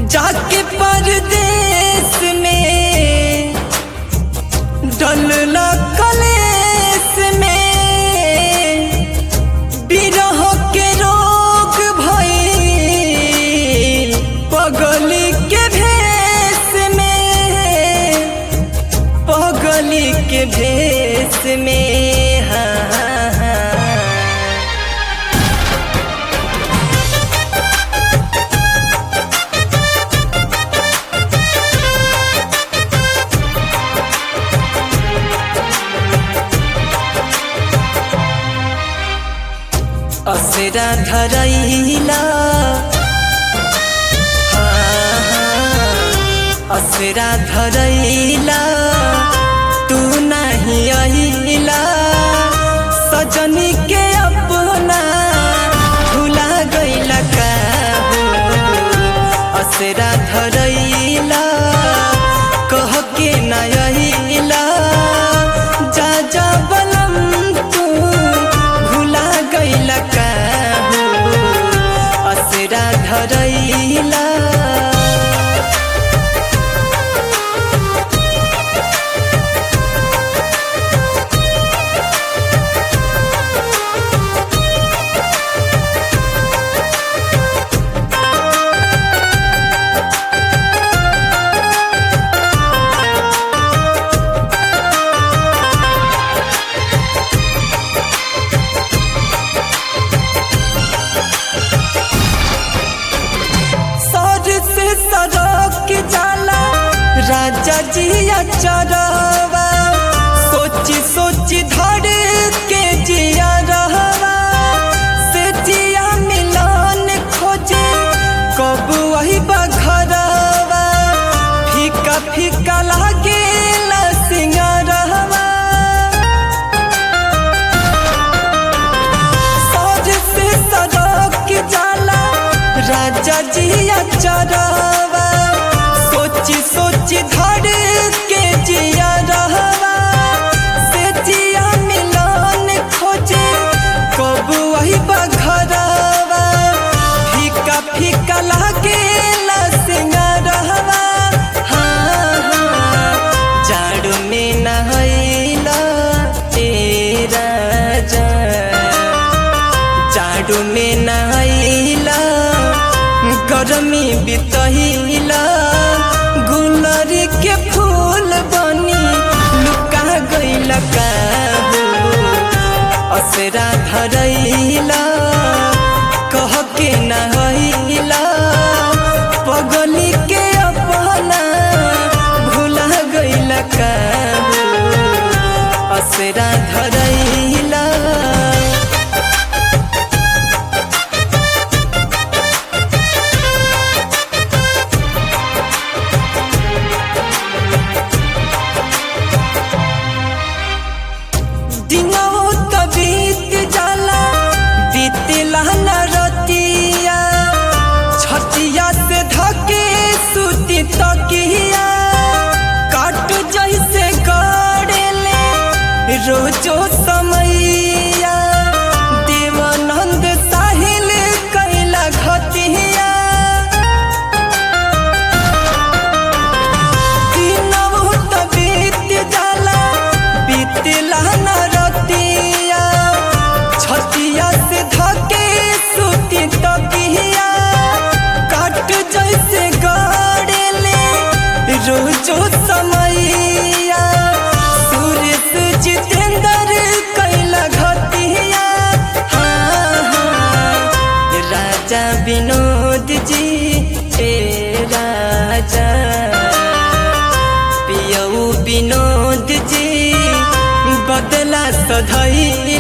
जाके परदेश में डलला कलेस में बिरह के रोग भइल पगली के भेष में पगली के भेष में हाँ, हाँ। असरा धरैला हाँ, हाँ, असरा धरैला तू नहीं अहिला सजनी के अपना भुला गैला का असरा धरैला कह के न अहिला जा जा बलम तू भुला गैला का असरा धरैला सर से सड़क जाला राजा जिया चरवा सोची सोची धर के जिया रहवा से जिया मिलन खोजे कब वही बघरवा फीका फीका लागे सिंगारवा सर से सड़क जाला राजा जिया चरवा सोची सोची धर के जिया रहवा से जिया मिलन खोजे कब वही बघरवा फीका फीका लागे सिंगारवा हाँ हाँ जाड़ू में नहैला तेरा जा जाडू में नहैला गरमी बितहिला गुलर के फूल बनी लुका गइल का असरा धरैला कह के नहैला पगली के अपना भुला गइल का असरा धरैला दिनौ त बीत जाला बीतला न रतिया छतिया से धके सुती तकिया काट जैसे गड़ेले रोजो समैया देवानंद साहिल कैला घतिया दिनौ त बीत जाला बीतला न रतिया छतिया से धके सुती तकिया काट जैसे गड़ेले रोजो समैया सुरेश जितेंद्र कैला घतिया हाँ हाँ राजा विनोद जी ए राजा पियऊ विनोद जी बदला सधैला